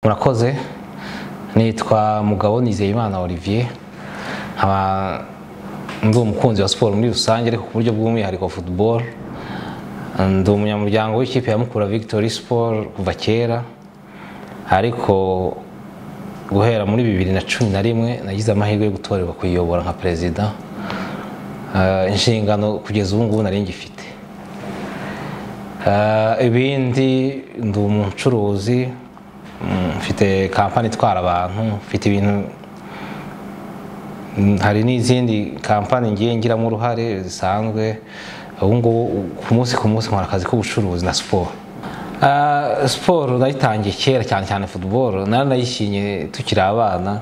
murakoze nitwa mugabo nizeyimana olivier nkaba ndi umukunzi wa siporo muri rusange ariko ku buryo bw'umwihariko football ndi umunyamuryango w'ikipe ya mukura victory sport kuva kera ariko guhera muri bibiri na cumi na rimwe nagize amahirwe yo gutorerwa kuyiyobora nka perezida Eh, inshingano kugeza ubu ngubu nari ngifite Eh, ibindi ndi umucuruzi mm, mfite kampani itwara abantu mfite ibintu Mm, hari n'izindi kampani ngiye ngiramo uruhare zisanzwe ubu ngubu ku munsi ku munsi nkora akazi k'ubucuruzi na siporo Ah, siporo nayitangiye kera cyane cyane football naranayishinye tukiri abana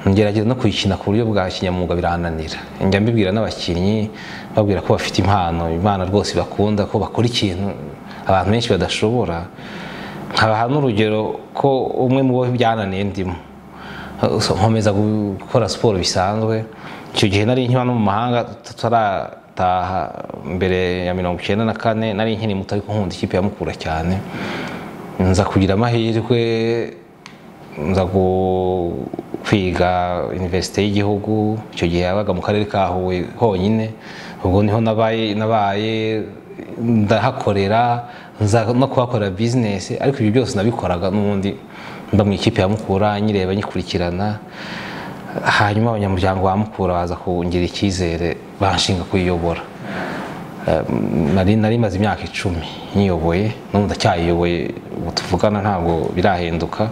ngerageza no kuyikina ku buryo bwa kinyamwuga birananira njya mbibwira n'abakinnyi babwira ko bafite impano imana rwose bakunda ko bakora ikintu abantu benshi badashobora nkabaha n'urugero ko umwe mu bo byananiye ndimo nkomeza gukora siporo bisanzwe icyo gihe nari nkiba no mu mahanga tutarataha mbere ya mirongo icyenda na kane nari nkiri muto ariko nkunda ikipe ya mukura cyane nza kugira amahirwe nza gu- kwiga iniverisite y'igihugu icyo gihe yabaga mu karere ka huye honyine ubwo niho nabaye nabaye ndahakorera nza no kuhakorera bizinesi ariko ibyo byose nabikoraga n'ubundi mba mu ikipe ya mukura nyireba nyikurikirana hanyuma abanyamuryango ba mukura baza kungira icyizere banshinga kuyiyobora Ehm, nari nari maze imyaka icumi nyiyoboye n'ubu ndacyayiyoboye ubu tuvugana ntabwo birahinduka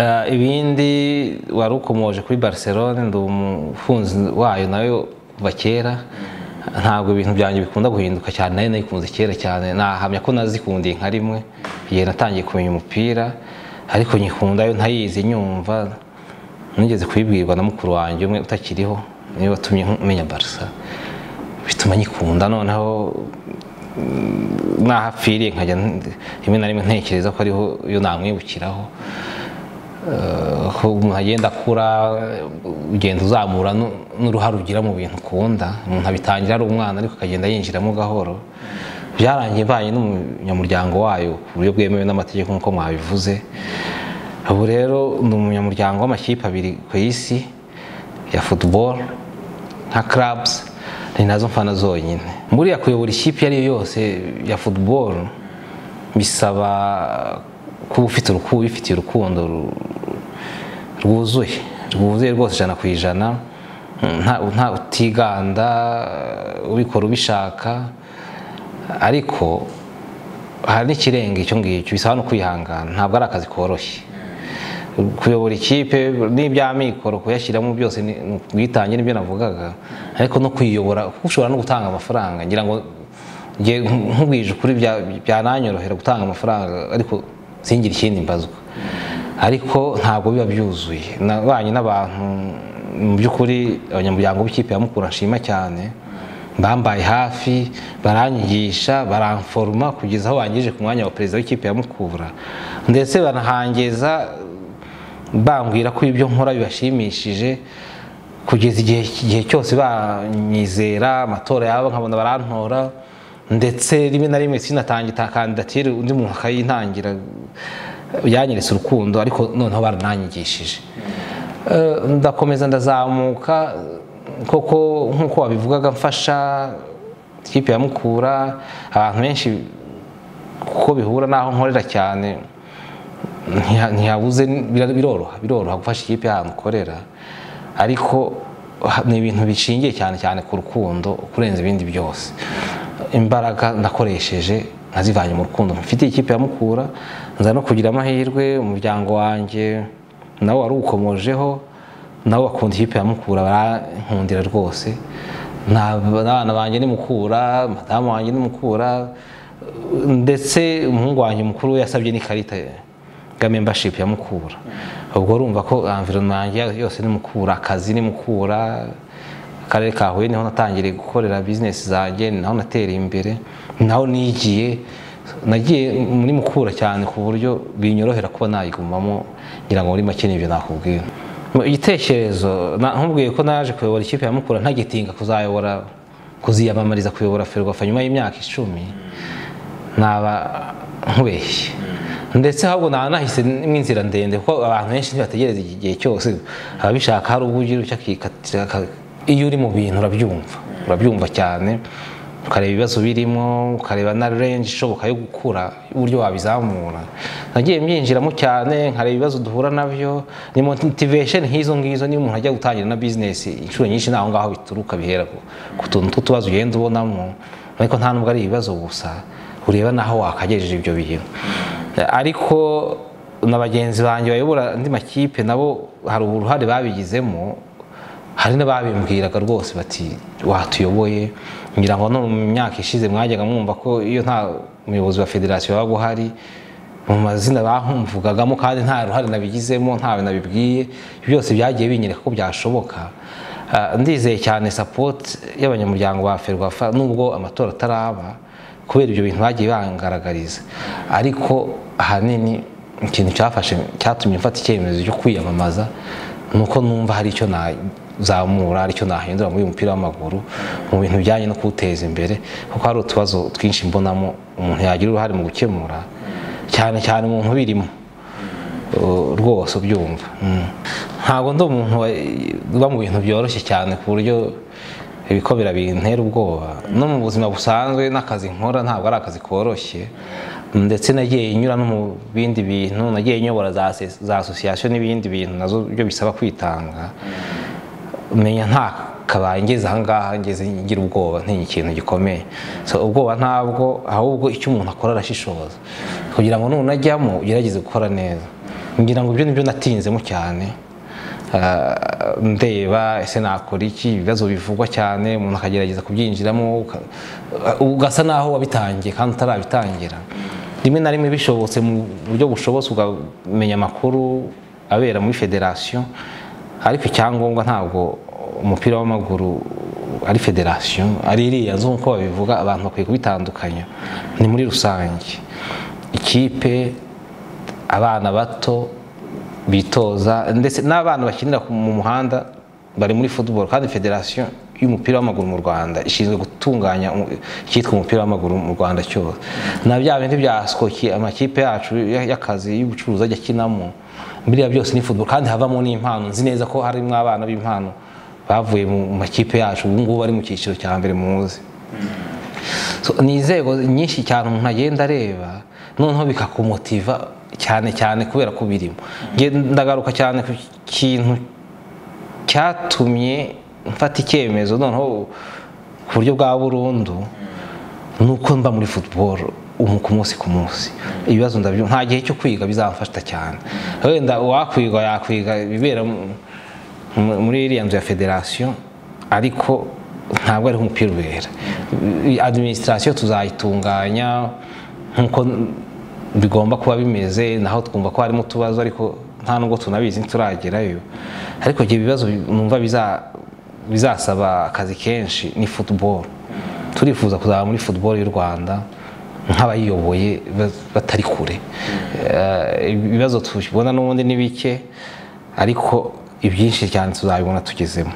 Eh, ibindi wari ukomoje kuri barcelone ndi umufunzi wayo nayo kuva kera ntabwo ibintu byanjye bikunda guhinduka cyane nayo nayikunze kera cyane nahamya ko nazikundiye nka rimwe igihe natangiye kumenya umupira ariko nyikundayo ntayizi nyumva nigeze kubibwirwa na mukuru wanjye umwe utakiriho niwe watumye menya barisa bituma nyikunda noneho nahapfiriye nkajya n- rimwe na rimwe ntekereza ko ariho iyo namwibukiraho Eh, ko umuntu agenda akura eh, ugenda uzamura nu- n'uruhare ugira mu bintu ukunda umuntu abitangira ari umwana ariko akagenda yinjiramo gahoro byarangiye mbaye n'umunyamuryango wayo ku buryo bwemewe n'amategeko nk'uko mwabivuze ubu rero ni umunyamuryango w'amakipe abiri ku isi ya football nka clubs ni nazo mfana zonyine buriya kuyobora ikipe iyo ari yo yose ya football bisaba kuba ufite urukundo ubifitiye urukundo ru- rwuzuye rwuzuye rwose ijana ku ijana nta nta utiganda ubikora ubishaka ariko hari n'ikirenga icyo ngicyo bisaba no kwihangana ntabwo ari akazi koroshye kuyobora ikipe n'iby'amikoro kuyashyiramo byose ni ni ubwitange nibyo navugaga ariko no kuyiyobora kuko ushobora no gutanga amafaranga ngira ngo njye nkubwije ukuri bya- byananyorohera gutanga amafaranga ariko singire ikindi mbazwa ariko ntabwo biba byuzuye nabanye n'abantu mu by'ukuri abanyamuryango b'ikipe ya mukura nshima cyane bambaye hafi baranyigisha baramforoma kugeza aho bangejeje ku mwanya wa perezida w'ikipe ya Mukura ndetse banahangeza bambwira ko ibyo nkora bibashimishije kugeza igihe igihe cyose banyizera amatora yabo nkabona barantora ndetse rimwe na rimwe sinatangira kandidatire undi muntu akayintangira yanyeretse urukundo ariko noneho barananyigishije Eh, ndakomeza ndazamuka koko nk'uko wabivugaga mfasha ikipe ya mukura abantu benshi kuko bihura n'aho nkorera cyane ntiha- ntihabuze bira- biroroha biroroha gufasha ikipe y'ahantu ukorera ariko ha- ni ibintu bishingiye cyane cyane ku rukundo kurenza ibindi byose imbaraga nakoresheje nazivanye mu rukundo mfitiye ikipe ya mukura nza no kugira amahirwe umuryango wanjye nawe wari uwukomojeho nawe bakunda ikipe ya mukura barankundira rwose Nta- n'abana banjye ni mukura madamu wanjye ni mukura ndetse umuhungu wanjye mukuru we yasabye n'ikarita ya membership ya mukura ubwo urumva ko environment yanjye yose ni mukura akazi ni mukura akarere ka huye niho natangiriye gukorera bizinesi zanjye ni naho natereye imbere ni naho nigiye nagiye muri mukura cyane ku buryo binyorohera kuba nayigumamo ngira ngo muri make n'ibyo nakubwira Mu igitekerezo na- nkubwiye ko naje kuyobora ikipe ya mukura ntagitinga kuzayobora kuziyamamariza kuyobora ferwafa nyuma y'imyaka icumi naba nkubeshye ndetse ahubwo nahisemo inzira ndende kuko abantu benshi ntibategereza igihe cyose ababishaka hari ubwo ugira ucyo akikatira aka- iyo uri mu bintu urabyumva urabyumva cyane ukareba ibibazo birimo ukareba na range ishoboka yo gukura uburyo wabizamura nagiye mbyinjiramo cyane nkareba ibibazo duhura nabyo ni motivation nk'izo ngizo niyo umuntu ajya gutangira na business inshuro nyinshi ni aho ngaho bituruka bihera ku- ku tuntu tw'utubazo ugenda ubonamo ariko nta nubwo ari ibibazo gusa ureba naho wakagejeje ibyo bintu ariko na bagenzi banjye bayobora andi makipe nabo hari uruhare babigizemo hari n'ababimbwiraga rwose bati watuyoboye ngira ngo no mu myaka ishize mwajyaga mwumva ko iyo nta muyobozi wa federasiyo wabaga uhari mu mazina bamvugagamo kandi nta ruhare nabigizemo ntawe nabibwiye byose byagiye binyereka ko byashoboka Ah, ndizeye cyane sapoti y'abanyamuryango ba ferwafa nubwo amatora ataraba kubera ibyo bintu bagiye bangaragariza ariko ahanini ikintu cyafashe cyatumye mfata icyemezo cyo kwiyamamaza ni uko numva hari icyo nazamura hari icyo nahindura muri uyu mupira w'amaguru mu bintu bijyanye no kuwuteza imbere kuko hari utubazo twinshi mbonamo umuntu yagira uruhare mu gukemura cyane cyane umuntu ubirimo Uh, rwose ubyumva Mm. ntabwo ndi umuntu wa- uba mu bintu byoroshye cyane ku buryo ibikomera bintera ubwoba no mu buzima busanzwe n'akazi nkora ntabwo ari akazi koroshye ndetse nagiye nyura no mu bindi bintu nagiye nyobora za ase- za asosiyasiyo n'ibindi bintu nazo byo bisaba kwitanga menya nta kabaye ngeze ahangaha ngeze ngira ubwoba ntinya ikintu gikomeye so ubwoba ntabwo ahubwo icyo umuntu akora arashishoza kugira ngo nunajyamo ugerageze gukora neza ngira ngo ibyo nibyo natinzemo cyane Ah, ndeba ese nakora iki ibibazo bivugwa cyane umuntu akagerageza kubyinjiramo uka- ugasa naho wabitangiye kandi utarabitangira rimwe na rimwe bishobotse mu buryo bushobotse ukamenya amakuru abera muri federasiyo ariko icyangombwa ntabwo umupira w'amaguru ari federasiyo ari iriya nzu nk'uko babivuga abantu bakwiye kubitandukanya ni muri rusange ikipe abana bato bitoza ndetse n'abana bakinira ku- mu muhanda bari muri football kandi federasiyo y'umupira w'amaguru mu Rwanda ishinzwe gutunganya umu- icyitwa umupira w'amaguru mu Rwanda cyose na bya bindi bya skoki amakipe yacu ya- y'akazi y'ubucuruzi ajya akinamo biriya byose ni football kandi havamo n'impano nzi neza ko harimo abana b'impano bavuye mu mu makipe yacu ubu ngubu bari mu cyiciro cya mbere muzi So, ni inzego nyinshi cyane umuntu agenda areba noneho bikakumotiva cyane cyane kubera ko birimo Nge ndagaruka cyane ku kintu cyatumye mfata icyemezo noneho ku buryo bwa burundu ni uko mba muri football umu ku munsi ku munsi ibibazo ndabyo nta gihe cyo kwiga bizamfasha cyane wenda uwakwiga yakwiga ibibera mu- mu- muri iriya nzu ya federasiyo ariko ntabwo ariho umupira ubera administration tuzayitunganya nk'uko bigomba kuba bimeze naho twumva ko harimo utubazo ariko nta nubwo tunabizi ntituragerayo ariko ibyo bibazo numva biza- bizasaba akazi kenshi ni football turifuza kuzaba muri football y'u rwanda nk'abayiyoboye ba- batari kure Eh, ibibazo tubona n'ubundi ni bike ariko ibyinshi cyane tuzabibona tugezemo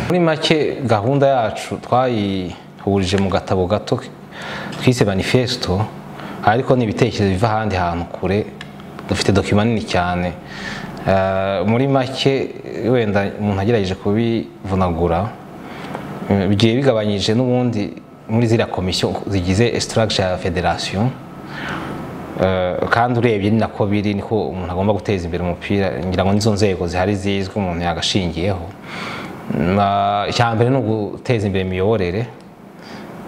muri make gahunda yacu twayihurije mu gatabo gato twise manifesto ariko ni ibitekerezo biva ahandi hantu kure dufite dokima nini cyane Eh, muri make wenda umuntu agerageje kubivunagura Eh, bigiye bigabanyije n'ubundi muri ziriya komisiyo zigize structure ya federasiyo Eh, kandi urebye ni nako biri niko umuntu agomba guteza imbere umupira ngira ngo nizo nzego zihari zizwi umuntu yagashingiyeho Na- icya mbere ni uguteza imbere imiyoborere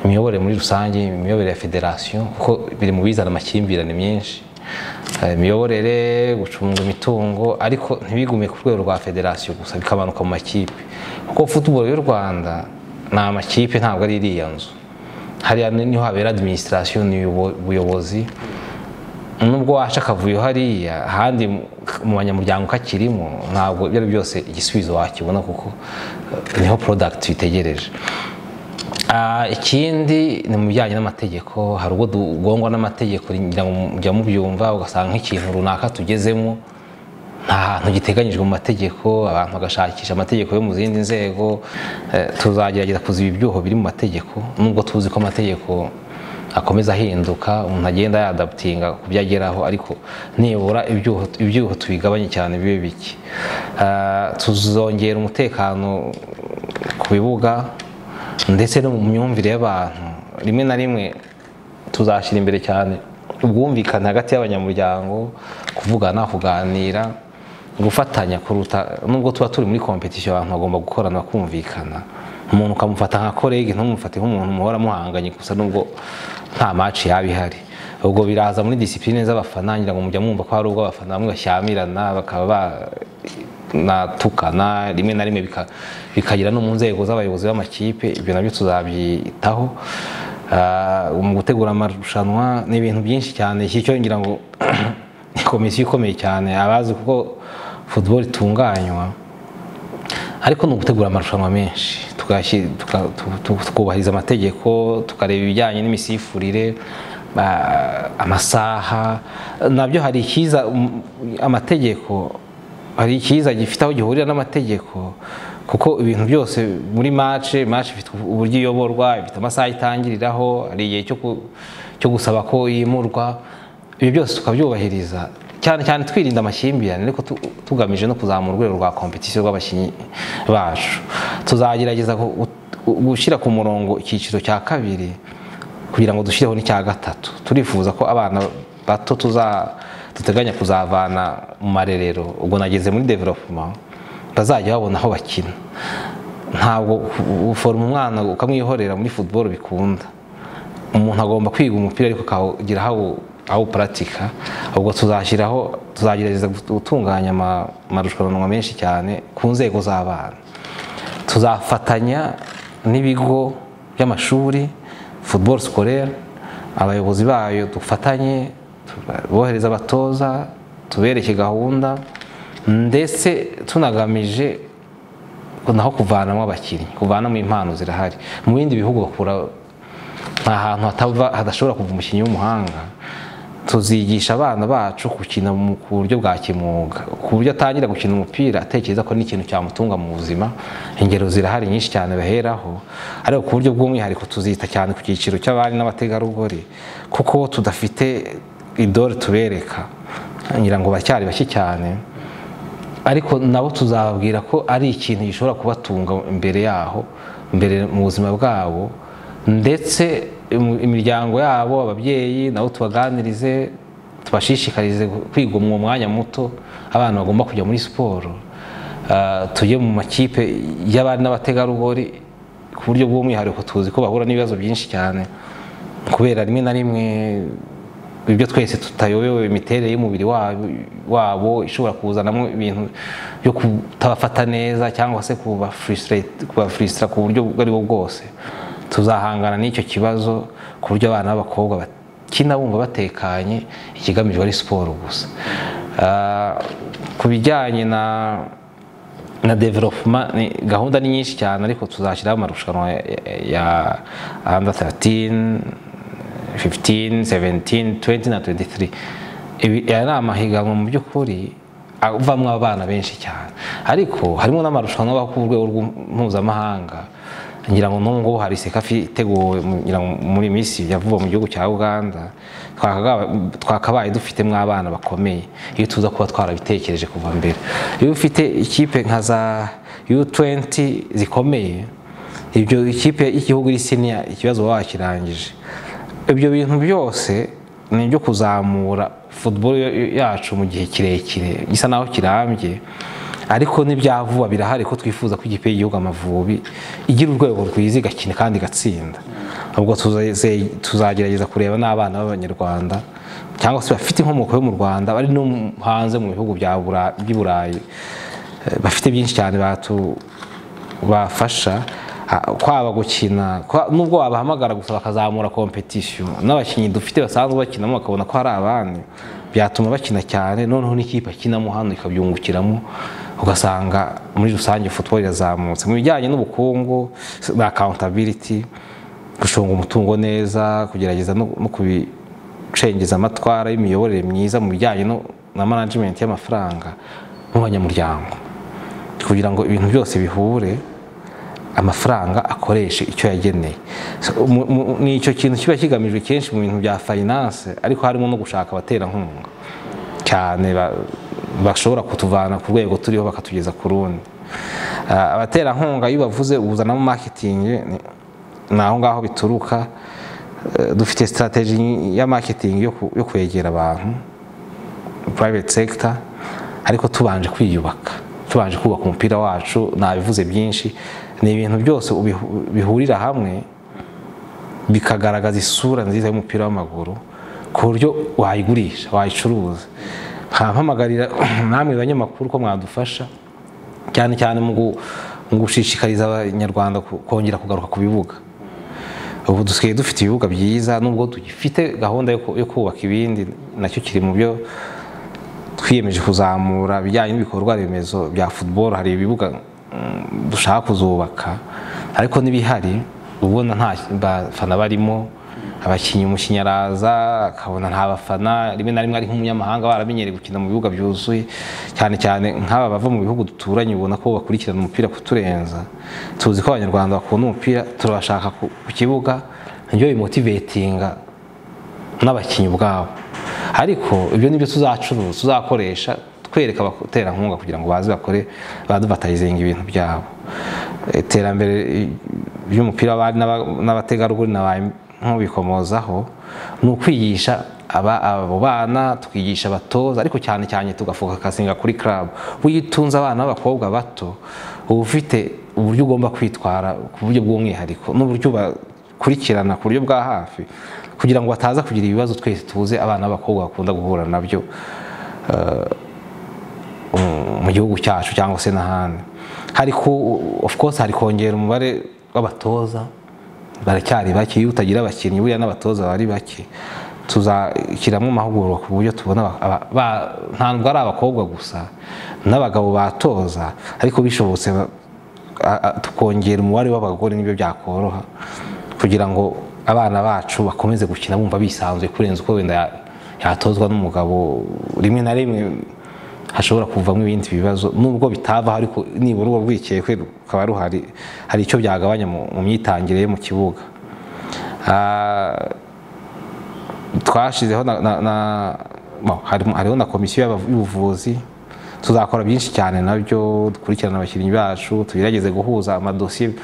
imiyoborere muri rusange imiyoborere ya federasiyo kuko biri mu bizana amakimbirane menshi Eh, imiyoborere gucunga imitungo ariko ntibigume ku rwego rwa federasiyo gusa bikamanuka mu makipe kuko football y'u rwanda ni amakipe ntabwo ari iriya nzu hariya niho habera administration ni ubuyo- ubuyobozi nubwo waca akavuyo hariya ahandi mu- mu banyamuryango kakirimo ntabwo ibyo ari byose igisubizo wakibona kuko eh, niho product bitegereje Ah, ikindi ni mu bijyanye n'amategeko hari ubwo tugongwa n'amategeko ngira ngo mujya mubyumva ugasanga nk'ikintu runaka tugezemo nta hantu giteganyijwe mu mategeko abantu bagashakisha amategeko yo mu zindi nzego Eh, tuzagerageza kuziba ibyuho biri mu mategeko nubwo tuzi ko amategeko akomeza ahinduka umuntu agenda yadaputinga ku byo ageraho ariko nibura ibyuho ibyuho tubigabanye cyane bibe bike Ah, tuzongera umutekano ku bibuga ndetse no mu myumvire y'abantu rimwe na rimwe tuzashyira imbere cyane ubwumvikane hagati y'abanyamuryango kuvugana kuganira gufatanya kuruta nubwo tuba turi muri kompetisiyo abantu bagomba gukorana bakumvikana umuntu ukamufata nka kolege ntumufate nk'umuntu muhora muhanganye gusa nubwo nta maci yaba ihari ubwo biraza muri disipurine z'abafana ngira ngo mujya mwumva ko hari ubwo abafana bamwe bashyamirana bakaba ba natukana rimwe na rimwe bika- bikagera no mu nzego z'abayobozi b'amakipe ibyo nabyo tuzabyitaho Ah, mu gutegura amarushanwa ni ibintu byinshi cyane iki cyo ngira ngo ni komisiyo ikomeye cyane abazi kuko football itunganywa ariko ni ugutegura amarushanwa menshi tugashyira- tuka- tu- tu- tukubahiriza amategeko tukareba ibijyanye n'imisifurire ba- amasaha nabyo hari icyiza um, amategeko hari icyiza gifite aho gihurira n'amategeko kuko ibintu byose muri mace mace ifite uburyo iyoborwa ifite amasaha itangiriraho hari igihe cyo ku- cyo gusaba ko yimurwa ibyo byose tukabyubahiriza cyane cyane twirinda amakimbirane ariko tu- tugamije no kuzamura urwego rwa kompetisiyo rw'abakinnyi bacu tuzagerageza gu- gu- gushyira ku murongo icyiciro cya kabiri kugira ngo dushyireho n'icya gatatu turifuza ko abana bato tuza duteganya kuzavana mu marerero ubwo nageze muri development bazajya babona aho bakina ntabwo u- uforoma umwana ukamwihorera muri football bikunda umuntu agomba kwiga umupira ariko akagira aho awuparatika ubwo tuzashyiraho tuzagerageza gutunganya ama- amarushanwa menshi cyane ku nzego z'abana tuzafatanya n'ibigo by'amashuri football scolaire abayobozi bayo dufatanye tuba- bohereza abatoza tubereke gahunda ndetse tunagamije naho kuvanamo abakinnyi kuvanamo impano zirahari mu bindi bihugu bakura nta hantu hatava hadashobora kuva umukinnyi w'umuhanga tuzigisha abana bacu gukina mu- ku buryo bwa kimuga ku buryo atangira gukina umupira atekereza ko n'ikintu cyamutunga mu buzima ingero zirahari nyinshi cyane baheraho ariko ku buryo bw'umwihariko tuzita cyane ku cyiciro cy'abari n'abategarugori kuko tudafite idore tubereka ngira ngo bacyari bake cyane ariko nabo tuzababwira ko ari ikintu gishobora kubatunga imbere yaho imbere mu buzima bwabo ndetse im- imiryango yabo ababyeyi nabo tubaganirize tubashishikarize kwiga mu mwanya muto abana bagomba kujya muri siporo Ah, tujye mu makipe y'abari n'abategarugori ku buryo bw'umwihariko tuzi ko bahura n'ibibazo byinshi cyane kubera rimwe na rimwe ibyo twese tutayobewe imiterere y'umubiri wabo- wabo ishobora kuzanamo ibintu byo kutabafata neza cyangwa se kubafurusitira ku buryo ubwo ari bwo bwose tuzahangana n'icyo kibazo ku buryo abana b'abakobwa bakina bumva batekanye ikigamijwe ari siporo gusa Ah, ku bijyanye na na development ni gahunda ni nyinshi cyane ariko tuzashyiraho amarushanwa ya- ya- ya under 13 15 17 20 na 23 Ibi- aya ni amahiganwa mu by'ukuri avamo abana benshi cyane ariko harimo n'amarushanwa aba ku rwego rw'u- mpuzamahanga ngira ngo n'ubu ngubu hari sekafi iteguwe mu- ngira ngo muri minsi ya vuba mu gihugu cya uganda twakaga- twakabaye dufitemo abana bakomeye iyo tuza kuba twarabitekereje kuva mbere iyo ufite ikipe nka za u20 zikomeye ibyo ikipe y'igihugu iri siniya ikibazo baba bakirangije ibyo bintu byose ni ibyo kuzamura football yo- yacu mu gihe kirekire gisa naho kirambye ariko n'ibyavuba birahari ko twifuza ko ikipe y'igihugu amavubi igira urwego rwiza igakina kandi igatsinda ubwo tuzaze- tuzagerageza kureba n'abana b'abanyarwanda cyangwa se bafite inkomoko yo mu rwanda bari no mu- hanze mu bihugu bya Bura- by'i burayi Eh, bafite byinshi cyane batu bafasha ah, kwaba gukina kwa- nubwo wabahamagara gusa bakazamura kompetisiyo n'abakinnyi dufite basanzwe bakinamo bakabona ko hari abandi byatuma bakina cyane noneho n'ikipe akinamo hano ikabyungukiramo ugasanga muri rusange football irazamutse mu bijyanye n'ubukungu na accountability gucunga umutungo neza kugerageza no, no kubicengeza amatwara y'imiyoborere myiza mu bijyanye no, na management y'amafaranga mu banyamuryango kugira ngo ibintu byose bihure amafaranga akoreshe icyo yageneye So, mu- mu- ni icyo kintu kiba kigamijwe kenshi mu bintu bya finance ariko harimo no gushaka abaterankunga cyane ba- bashobora kutuvana ku rwego turiho bakatugeza ku rundi Ah, abaterankunga iyo bavuze ubuzanamo marketing ni- ni aho ngaho bituruka Eh, dufite strategy ya marketing yo ku- yo kwegera abantu private sector ariko tubanje kwiyubaka tubanje kubaka umupira wacu nabivuze byinshi ni ibintu byose ubihu- bihurira hamwe bikagaragaza isura nziza y'umupira w'amaguru ku buryo wayigurisha wayicuruza nkampamagarira namwe banyamakuru ko mwadufasha cyane cyane mu gu- mu gushishikariza abanyarwanda ku- kongera kugaruka ku bibuga ubu dusigaye dufite ibibuga byiza nubwo tugifite gahunda yo ku- yo kubaka ibindi nacyo kiri mu byo twiyemeje kuzamura ibijyanye n'ibikorwa remezo bya football hari ibibuga mm, dushaka kuzubaka ariko n'ibihari ubona nta bafana barimo abakinnyi umukinnyi araza akabona nta bafana rimwe na rimwe ari nk'umunyamahanga baramenyereye gukina mu bibuga byuzuye cyane cyane nk'aba bava mu bihugu duturanye ubona ko bakurikirana umupira kuturenza tuzi ko abanyarwanda bakunda umupira turabashaka ku ku kibuga nibyo bimotivetinga n'abakinnyi ubwabo ariko ibyo nibyo tuzacuruza tuzakoresha twereka abaterankunga kugira ngo baze bakore baduvatayizinga ibintu byabo iterambere ry'umupira w'abari n'aba- n'abategarugori na ba nk'ubikomozaho ni ukwigisha aba- abo bana tukigisha abatoza ariko cyane cyane tugafokasinga kuri club witunze abana b'abakobwa bato uba ufite uburyo ugomba kwitwara ku buryo bw'umwihariko n'uburyo uba- kurikirana ku buryo bwa hafi kugira ngo bataza kugira ibibazo twese tubuze abana b'abakobwa bakunda guhura nabyo eh, mu- mu gihugu cyacu cyangwa se n'ahandi hari ku- of course hari kongera umubare w'abatoza baracyari bake iyo utagira abakinnyi buriya n'abatoza bari bake tuzashyiramo amahugurwa ku buryo tubona aba- aba- ba- ntabwo ari abakobwa gusa n'abagabo batoza ariko bishobotse ba- a- a- tukongera umubare w'abagore nibyo byakoroha kugira ngo abana bacu bakomeze gukina bumva bisanzuye kurenza uko wenda ya- yatozwa n'umugabo rimwe na rimwe hashobora kuvamo ibindi bibazo nubwo bitava ariko nibura urwo rwikekwe rukaba ruhari hari icyo byagabanya mu mu myitangire ye mu kibuga Ah, twashizeho na, na, na bon, harimo- hariho na komisiyo y'abavu- y'ubuvuzi tuzakora byinshi cyane nabyo dukurikirana abakinnyi bacu tugerageze guhuza amadosiye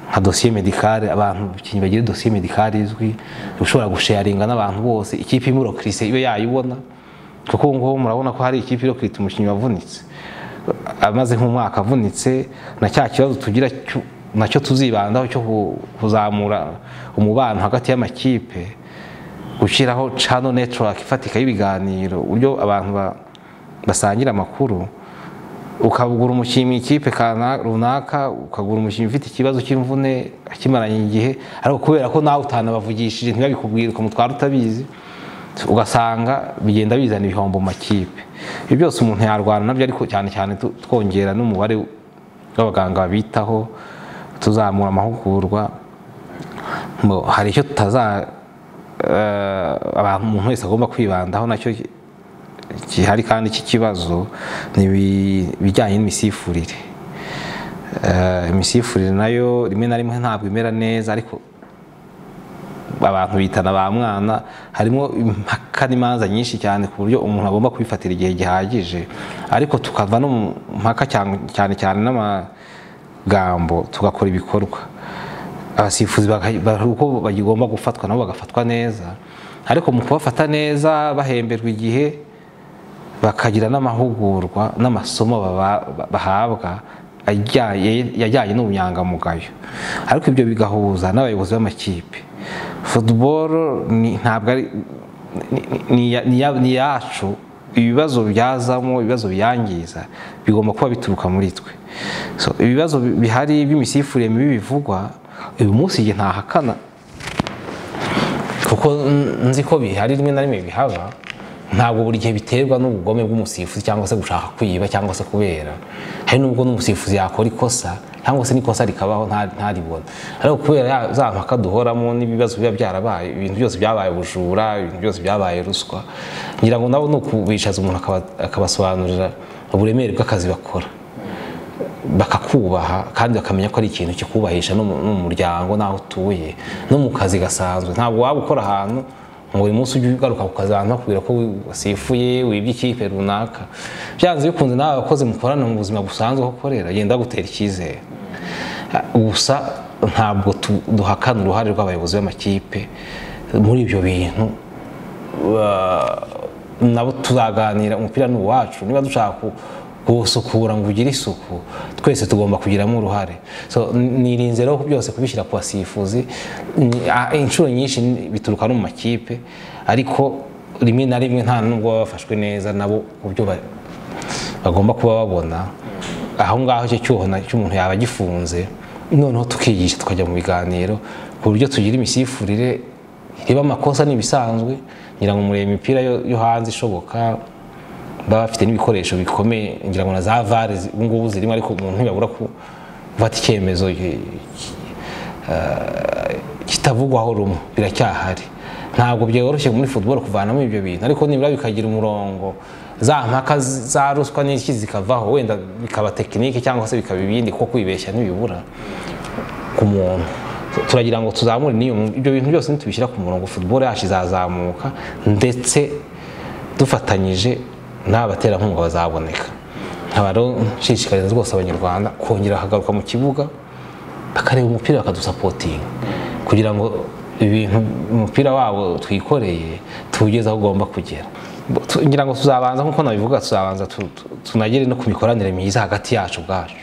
nka dosiye medikare abantu abakinnyi bagira dosiye medikare izwi ushobora gusharinga n'abantu bose ikipe imurokirise ibe yayibona kuko ubu ngubu murabona ko hari ikipe irokirita umukinnyi wavunitse amaze nk'umwaka avunitse na cya kibazo tugira cyo- nacyo tuzibandaho cyo ku- kuzamura umubano hagati y'amakipe gushyiraho channel network ifatika y'ibiganiro uburyo abantu ba- basangira amakuru ukagura umukinnyi mu ikipe kana- runaka ukagura umukinnyi ufite ikibazo cy'imvune akimaranye igihe ariko kubera ko nawe utanabavugishije ntibabikubwire ukuntu twari utabizi ugasanga bigenda bizana ibihombo mu makipe ibyo byose umuntu yarwana nabyo ariko cyane cyane tu- twongera n'umubare w'abaganga babitaho tuzamura amahugurwa Mbo, hari icyo tutaza eh, abantu umuntu wese agomba kwibandaho nacyo ki- gihari kandi cy'ikibazo ni ibi- ibijyanye n'imisifurire Eh, imisifurire nayo rimwe na rimwe ntabwo imera neza ariko abantu bitana ba mwana harimo impaka n'imanza nyinshi cyane ku buryo umuntu agomba kwifatira igihe gihagije ariko tukava no mu mpaka cyang- cyane cyane n'amagambo tugakora ibikorwa abasifuzi baka- bari uko bagomba gufatwa nabo bagafatwa neza ariko mu kubafata neza bahemberwa igihe bakagira n'amahugurwa n'amasomo baba- bahabwa ajyanye- yajyanye n'ubunyangamugayo ariko ibyo bigahuza n'abayobozi b'amakipe football ni- ntabwo ari ni- ni- ni- ni ya- ni yacu ibibazo byazamo ibibazo biyangiza bigomba kuba bituruka muri twe So, ibibazo bi- bihari by'imisifurire mibi bivugwa uyu munsi igihe ntahakana kuko n- nzi ko bihari rimwe na rimwe bihaba ntabwo buri gihe biterwa n'ubugome bw'umusifuzi cyangwa se gushaka kwiba cyangwa se kubera hari nubwo n'umusifuzi yakora ikosa cyangwa se n'ikosa rikabaho nta- ntaribona ariko kubera ya- za mpaka duhoramo n'ibibazo biba byarabaye ibintu byose byabaye ubujura ibintu byose byabaye ruswa ngira ngo nabo ni ukubishaza umuntu akaba- akabasobanurira uburemere bw'akazi bakora bakakubaha kandi bakamenya ko ari ikintu kikubahisha no mu no mu muryango n'aho utuye no mu kazi gasanzwe ntabwo waba ukora ahantu ngo buri munsi ujye ugaruka ku kazi abantu bakubwira ko wasifuye wibye ikipe runaka byanze bikunze nawe abakozi mukorana mu buzima busanzwe aho ukorera genda gutera icyizere gusa ntabwo tu- duhakana uruhare rw'abayobozi b'amakipe muri ibyo bintu ba- nabo tuzaganira umupira ni uwacu niba dushaka ku- kuwusukura ngo ugire isuku twese tugomba kugiramo uruhare so n- nirinze rero byose kubishyira ku basifuzi ni- a- inshuro nyinshi ni- bituruka no mu makipe ariko rimwe na rimwe nta nubwo baba bafashwe neza nabo ku byo ba- bagomba kuba babona aho ngaho icyo cyuho na- cy'umuntu yaba agifunze noneho tukigisha tukajya mu biganiro ku buryo tugira imisifurire ireba amakosa n'ibisanzwe ngira ngo murebe imipira yo yo hanze ishoboka baba bafite n'ibikoresho bikomeye ngira ngo na za vare zi- ubu ngubu zirimo ariko umuntu ntiyabura ku- gufata icyemezo ki- ki- eh, kitavugwaho rumwe biracyahari ntabwo byoroshye muri football kuvanamo ibyo bintu ariko nibura bikagira umurongo za mpaka z- za ruswa n'iki zikavaho wenda bikaba tekinike cyangwa se bikaba ibindi kuko kwibeshya ntibibura ku muntu turagira ngo tuzamure n'iyo mu- ibyo bintu byose nitubishyira ku murongo football yacu izazamuka ndetse dufatanyije n'abaterankunga bazaboneka nkaba rero nshishikariza rwose abanyarwanda kongera bakagaruka mu kibuga bakareba umupira bakadusapotinga kugira ngo ibintu umupira wabo twikoreye tuwugeze aho ugomba kugera Tu- ngira ngo tuzabanza nk'uko nabivuga tuzabanza tu- tu- tunagere no ku mikoranire myiza hagati yacu ubwacu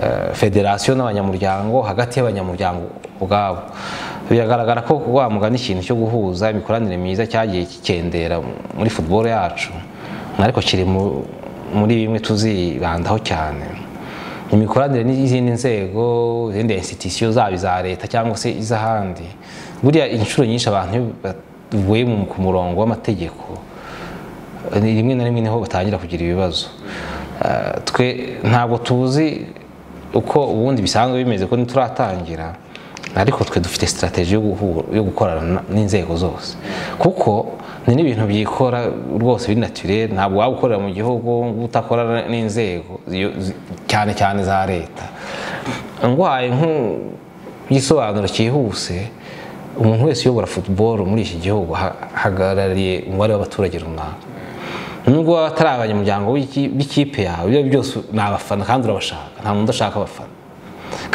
Eh, federasiyo n'abanyamuryango hagati y'abanyamuryango ubwabo biragaragara ko wa mugani ikintu cyo guhuza imikoranire myiza cyagiye kikendera muri football yacu ariko kiri mu- muri bimwe tuzibandaho cyane imikoranire n'izindi nzego izindi institusiyo zaba iza leta cyangwa se iz'ahandi buriya inshuro nyinshi abantu iyo bavuye mu- ku murongo w'amategeko ni rimwe na rimwe niho batangira kugira ibibazo Ah, twe ntabwo tuzi uko ubundi bisanzwe bimeze ko ntituratangira ariko twe dufite sitarateji yo guhura- yo gukorana na- n'inzego zose kuko ni n'ibintu byikora rwose biri naturere ntabwo waba ukorera mu gihugu ngo udakorana n'inzego ziyo- zi- cyane cyane za leta ndwaye nk'igisobanuro cyihuse umuntu wese uyobora football muri iki gihugu aha- ahagarariye umubare w'abaturage runaka nubwo baba atari abanyamuryango w'iki- b'ikipe yawe ibyo ari byo byose ni abafana kandi urabashaka nta muntu udashaka abafana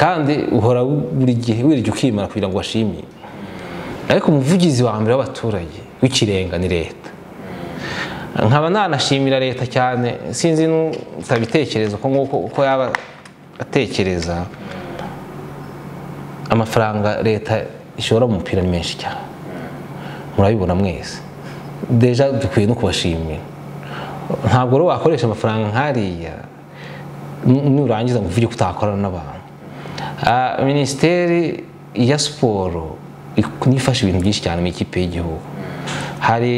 kandi uhora buri gihe wirya ukimara kugira ngo ubashimire ariko umuvugizi wa mbere w'abaturage w'ikirenga ni leta nkaba nanashimira leta cyane sinzi n'utabitekereza uko nguko uko yaba atekereza amafaranga leta ishora mu mupira ni menshi cyane murabibona mwese deja dukwiye no kubashimira ntabwo rero wakoresha amafaranga nk'ariya nu- nurangiza ngo uvuge ko utakorana n'abantu Ah, minisiteri ya siporo ik- niyo ifasha ibintu byinshi cyane mu ikipe y'igihugu hari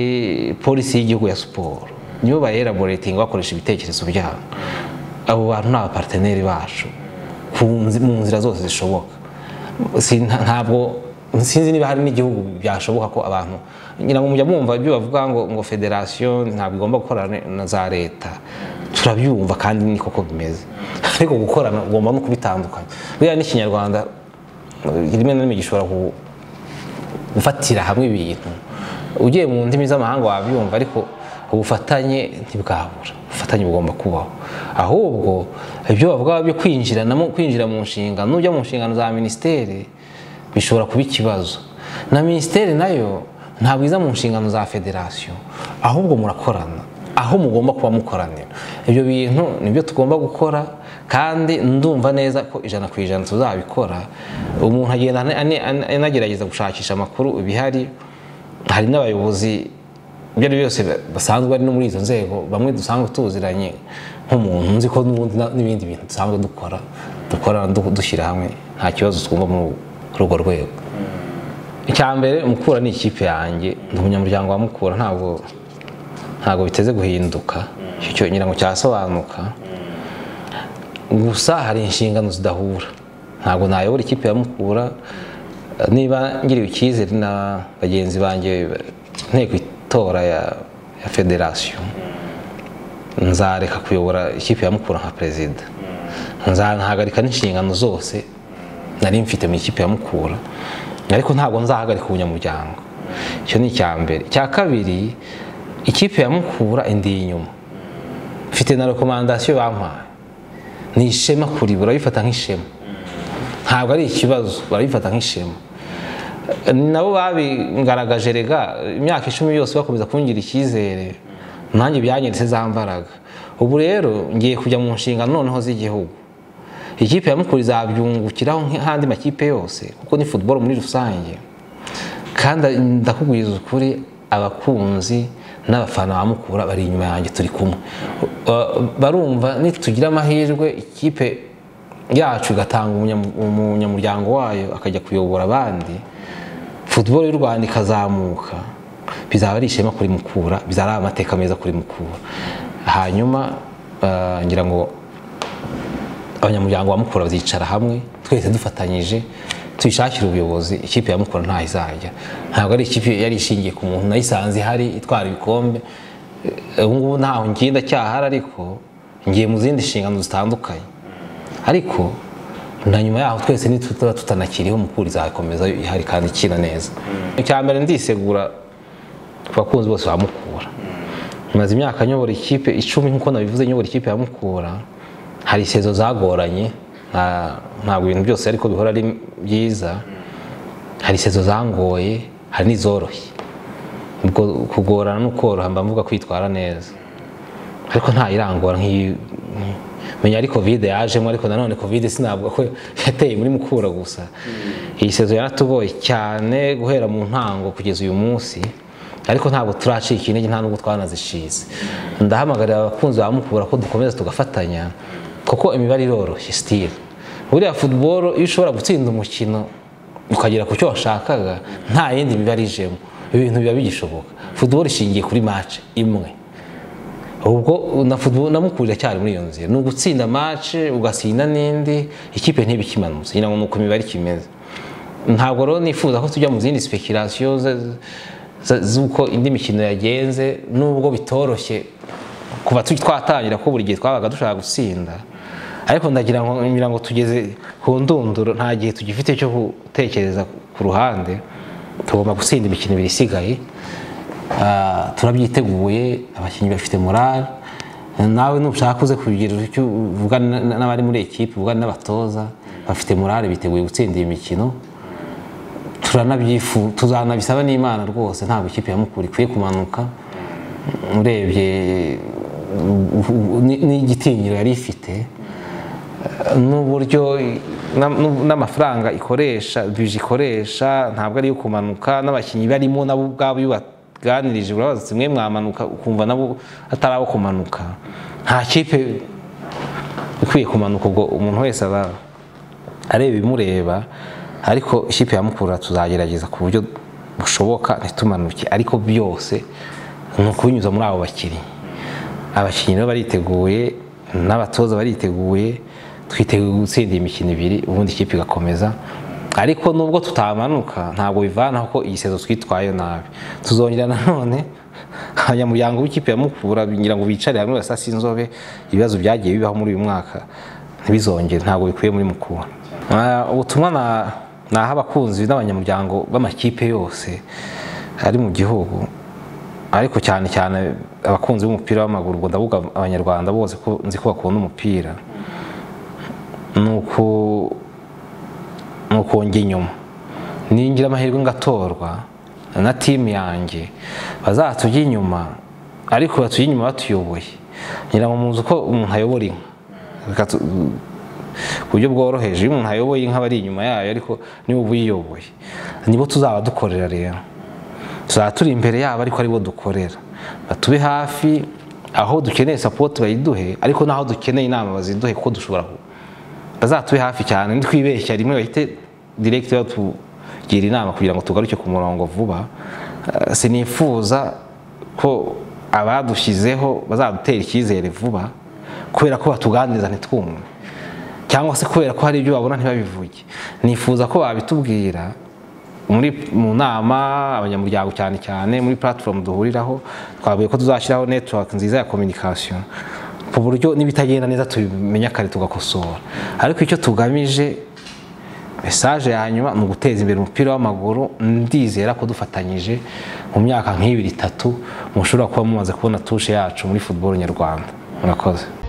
polisi y'igihugu ya siporo nibo bayeraboretinga bakoresha ibitekerezo byabo abo bantu ni abaparteneri bacu ku nzi- mu nzira zose zishoboka Si- nta- ntabwo sinzi niba hari n'igihugu byashoboka ko abantu ngira ngo mujya mwumva ibyo bavuga ngo ngo federasiyo ntabwo igomba gukorana na za leta turabyumva kandi ni koko bimeze ariko gukorana ugomba no kubitandukanya buriya n'ikinyarwanda eh, rimwe na rimwe gishobora ku- gufatira hamwe ibintu ugiye mu ndimi z'amahanga wabyumva ariko ubufatanye ntibwabura ubufatanye bugomba kubaho ahubwo ibyo bavuga byo kwinjiranamo kwinjira mu nshingano ujya mu nshingano za minisiteri bishobora kuba ikibazo na minisiteri nayo ntabwo iza mu nshingano za federasiyo ahubwo murakorana aho mugomba kuba mukoranira ibyo bintu nibyo tugomba gukora kandi ndumva neza ko ijana ku ijana tuzabikora umuntu agenda ane- ane- ane- anagerageza gushakisha amakuru bihari hari n'abayobozi ibyo ari byo byose ba- basanzwe bari no muri izo nzego bamwe dusanzwe tuziranye nk'umuntu nzi ko n'ubundi na- n'ibindi bintu dusanzwe dukora dukorana du- dushyira hamwe nta kibazo twumva muri urwo rwego icyambere mukura ni ikipe yanjye ndi umunyamuryango wa mukura ntabwo ntabwo biteze guhinduka icyo cyo ngira ngo cyasobanuka gusa hari inshingano zidahura ntabwo nayobora ikipe ya mukura niba ngiriwe icyizere na bagenzi banjye nteko itora ya, ya federasiyo nzareka kuyobora ikipe ya mukura nka perezida nzahagarika n'inshingano zose nari mfite mu ikipe ya mukura ariko ntabwo nzahagarika ubunyamuryango icyo ni icya mbere icya kabiri ikipe ya mukura indi inyuma mfite na rekomandasiyo bampaye ni ishema kuri barabifata nk'ishema ntabwo ari ikibazo barabifata nk'ishema nabo babigaragaje rega imyaka icumi yose bakomeza kungira icyizere nanjye byanyeretse za mbaraga ubu rero ngiye kujya mu nshingano noneho z'igihugu ikipe ya mukuru izabyungukiraho nk'andi makipe yose kuko ni futuboro muri rusange kandi ndakubwiza ukuri abakunzi n'abafana ba mukura bari inyuma yanjye turi kumwe barumva nitugira amahirwe ikipe yacu igatanga umunyamuryango wayo akajya kuyobora abandi futuboro y'u rwanda ikazamuka bizaba ari ishema kuri mukura bizaba ari amateka meza kuri mukura hanyuma ngira ngo abanyamuryango ba mukura bazicara hamwe twese dufatanyije tuyishakira ubuyobozi ikipe ya mukura ntaho izajya ntabwo ari ikipe yari ishingiye ku muntu nayisanze ihari itwara ibikombe ubu ngubu ntaho ngenda cyahari ariko ngiye mu zindi nshingano zitandukanye ariko na nyuma yaho twese nituba tutanakiriho mukura izakomeza ihari kandi ikina neza icya mbere ndisegura ku bakunzi bose ba mukura maze imyaka nyobora ikipe icumi nk'uko nabivuze nyobora ikipe ya mukura hari isezo zagoranye ntabwo ibintu byose ariko bihora ari byiza hari isezo zangoye hari n'izoroshye kugorana no koroha mba mvuga kwitwara neza ariko nta irangora nk'iyi menya ari kovide yajemo ariko nanone kovide sinavuga ko yateye muri mukura gusa iyi sezo yaratugoye cyane guhera mu ntango kugeza uyu munsi ariko ntabwo turacika intege nta nubwo twanazishize ndahamagarira abakunzi ba mukura ko dukomeza tugafatanya kuko imibare iroroshye sitire buriya futuboro iyo ushobora gutsinda umukino ukagera ku cyo washakaga nta yindi mibare ijemo ibintu biba bigishoboka futuboro ishingiye kuri mace imwe ubwo na futuboro namukurira cyane muri iyo nzira ni ugutsinda mace ugasinda n'indi ikipe ntibikimanutse ngira ngo ni uko imibare ikimeze ntabwo rero nifuza ko tujya mu zindi sipekirasiyo z'uko indi mikino yagenze nubwo bitoroshye kuva twatangira ko buri gihe twabaga dushaka gutsinda ariko ndagira ngo tugeze ku ndunduro nta gihe tugifite cyo gutekereza ku ruhande tugomba gutsinda imikino ibiri isigaye turabyiteguye abakinnyi bafite morale nawe nushaka uze kugira icyo uvugana n'abari muri ekipi uvugana n'abatoza bafite morale biteguye gutsinda iyi mikino turanabyifu tuzanabisaba n'imana rwose ntabwo ikipe ya mukura ikwiye kumanuka urebye n'igitinyiro yari ifite n'uburyo n'amafaranga ikoresha bije ikoresha ntabwo ari iyo kumanuka n'abakinnyi barimo nabo ubwabo iyo baganirije urabaza zimwe mwamanuka ukumva nabo atari abo kumanuka nta kipe ikwiye kumanuka ubwo umuntu wese aba areba ibimureba ariko ikipe ya mukura tuzagerageza ku buryo bushoboka ntitumanuke ariko byose ni ukubinyuza muri abo bakinnyi abakinnyi nabo bariteguye n'abatoza bariteguye twiteguye gutsinda iyi mikino ibiri ubundi ikipe igakomeza ariko nubwo tutamanuka ntabwo bivanaho ko iyi sezo twitwaye nabi tuzongera nanone abanyamuryango b'ikipe ya mukura ngira ngo bicare hamwe basase inzobe ibibazo byagiye bibaho muri uyu mwaka ntibizongere ntabwo bikwiye muri mukura ubutumwa na naha abakunzi n'abanyamuryango b'amakipe yose ari mu gihugu ariko cyane cyane abakunzi b'umupira w'amaguru ngo ndavuga abanyarwanda bose ko nzi ko bakunda umupira ni ukongera inyuma ningira amahirwe ngatorwa na timu yanjye bazatujya inyuma ariko batujya inyuma batuyoboye ngira ngo muzi uko umuntu ayobora inka ku buryo bworoheje iyo umuntu ayoboye inka aba ari inyuma yayo ariko niba uba uyiyoboye nibo tuzaba dukorera rero tuzaba turi imbere yabo ariko aribo dukorera batube hafi aho dukeneye sapoti bayiduhe ariko n'aho dukeneye inama baziduhe kuko dushobora bazatube hafi cyane ntitwibeshya rimwe bahite diregiti batugira inama kugira ngo tugaruke ku murongo vuba sinifuza ko abadushyizeho bazadutera icyizere vuba kubera ko batuganiriza ntitwumve cyangwa se kubera ko hari ibyo babona ntibabivuge nifuza ko babitubwira mu nama abanyamuryango cyane cyane muri platform duhuriraho twavuye ko tuzashyiraho network nziza ya communication ku buryo n'ibitagenda neza tubimenya kare tugakosora ariko icyo tugamije mesaje ya nyuma ni uguteza imbere umupira w'amaguru ndizera ko dufatanyije mu myaka nk'ibiri itatu mushobora kuba mumaze kubona tushe yacu muri football nyarwanda murakoze